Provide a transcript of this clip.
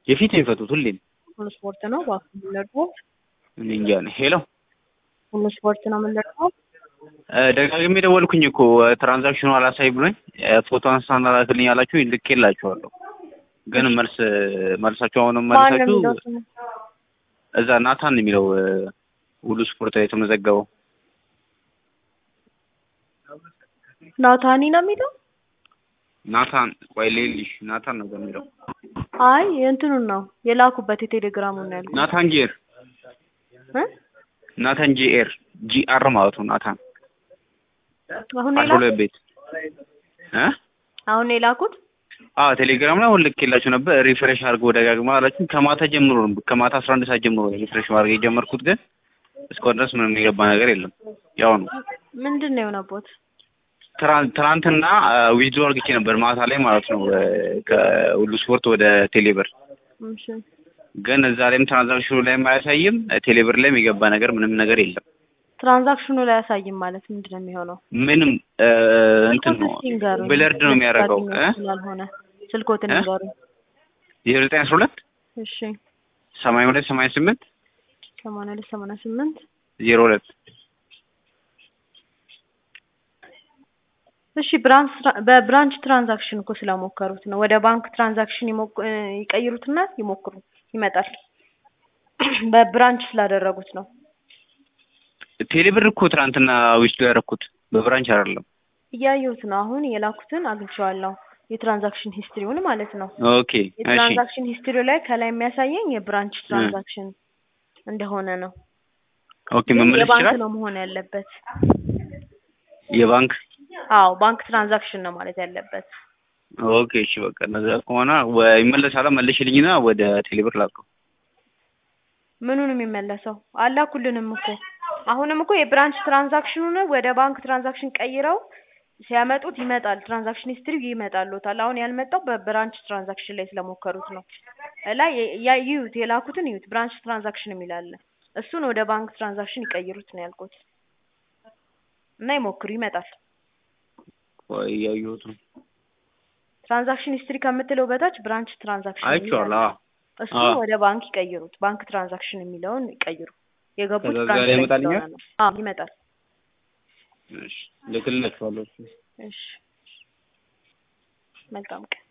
የፊት ነው የሚፈቱት ሁሌም። ሁሉ ስፖርት ነው እባክህ የምንለቅመው እኔ እንጃ ነው። ሄሎ ሁሉ ስፖርት ነው የምንለቅመው። ደጋግሜ ደወልኩኝ እኮ ትራንዛክሽኑ አላሳይ ብሎኝ ፎቶ አንስታና ላክልኝ አላችሁ ልኬላችኋለሁ። ግን መልስ መልሳችሁ አሁንም ማን ነው መልሳችሁ የሚለው ስሙ? እዛ ናታን ነው የሚለው ሁሉ ስፖርት ላይ የተመዘገበው ናታኒ ነው የሚለው። ናታን ቆይ ሌልሽ ናታን ነው የሚለው አይ የእንትኑን ነው የላኩበት የቴሌግራሙን ነው ያልኩት ናታን ጂኤር እ ናታን ጂኤር ጂአር ማለት ነው ናታን አሁን አስራ ሁለት የላኩት ቤት እ አሁን የላኩት አዎ ቴሌግራም ላይ አሁን ልኬላችሁ ነበር ሪፍሬሽ አድርገው ደጋግማ አላችሁ ከማታ ጀምሮ ነው ከማታ አስራ አንድ ሰዓት ጀምሮ ነው ሪፍሬሽ ማድረግ የጀመርኩት ግን እስካሁን ድረስ ምንም የገባ ነገር የለም ያው ነው ምንድን ነው የሆነቦት? ትራን- ትናንትና ዊዝድሮ አድርግቼ ነበር ማታ ላይ ማለት ነው እ ከሁሉ ስፖርት ወደ ቴሌብር እሺ ግን እዛ ላይም ትራንዛክሽኑ ላይም አያሳይም ቴሌብር ላይም የገባ ነገር ምንም ነገር የለም ትራንዛክሽኑ ላይ አያሳይም ማለት ምንድን ነው የሚሆነው? ምንም እ እንትን ነው ስልኮትን ይንገሩኝ። ብለርድ ነው የሚያደርገው እ ያገኘሁት ስላልሆነ ስልኮትን እ? ይንገሩኝ። ዜሮ ዘጠኝ አስራ ሁለት እሺ ሰማንያ ሁለት ሰማንያ ስምንት ሰማንያ ሁለት ሰማንያ ስምንት ዜሮ ሁለት እሺ ብራንች ትራ- በብራንች ትራንዛክሽን እኮ ስለሞከሩት ነው። ወደ ባንክ ትራንዛክሽን ይሞክ- እ ይቀይሩትና ይሞክሩ ይመጣል። በብራንች ስላደረጉት ነው። ቴሌብር እኮ ትናንትና ዊዝድሮ ያደረኩት በብራንች አይደለም እያየሁት ነው። አሁን የላኩትን አግኝቼዋለሁ። የትራንዛክሽን ሂስትሪውን ማለት ነው። ኦኬ እሺ የትራንዛክሽን ሂስትሪው ላይ ከላይ የሚያሳየኝ የብራንች ትራንዛክሽን እንደሆነ ነው። ኦኬ ግን መመለስ የባንክ ይችላል ነው መሆን ያለበት። የባንክ አዎ ባንክ ትራንዛክሽን ነው ማለት ያለበት። ኦኬ እሺ በቃ እነዛ ከሆነ ወ- ይመለሳል መልሽልኝና ወደ ቴሌብር ላከው ምኑን የሚመለሰው አላኩልንም እኮ አሁንም እኮ የብራንች ትራንዛክሽኑን ወደ ባንክ ትራንዛክሽን ቀይረው ሲያመጡት ይመጣል። ትራንዛክሽን ሂስትሪ ይመጣልዎታል። አሁን ያልመጣው በብራንች ትራንዛክሽን ላይ ስለሞከሩት ነው። ላይ የ- ያ- ይዩት፣ የላኩትን ይዩት። ብራንች ትራንዛክሽን የሚል አለ። እሱን ወደ ባንክ ትራንዛክሽን ይቀይሩት ነው ያልኩት እና ይሞክሩ፣ ይመጣል። ቆይ እያየሁት ነው ትራንዛክሽን ሂስትሪ ከምትለው በታች ብራንች ትራንዛክሽን የሚል አይቼዋለሁ አለ። አዎ እሱ አዎ። ወደ ባንክ ይቀይሩት። ባንክ ትራንዛክሽን የሚለውን ይቀይሩ። የገቡት ከዛ ብራንች ላይ ላይ ይመጣልኛል? ስለሆነ ነው። አዎ ይመጣል። እሺ ልክልላችኋለሁ እሺ መልካም ቀን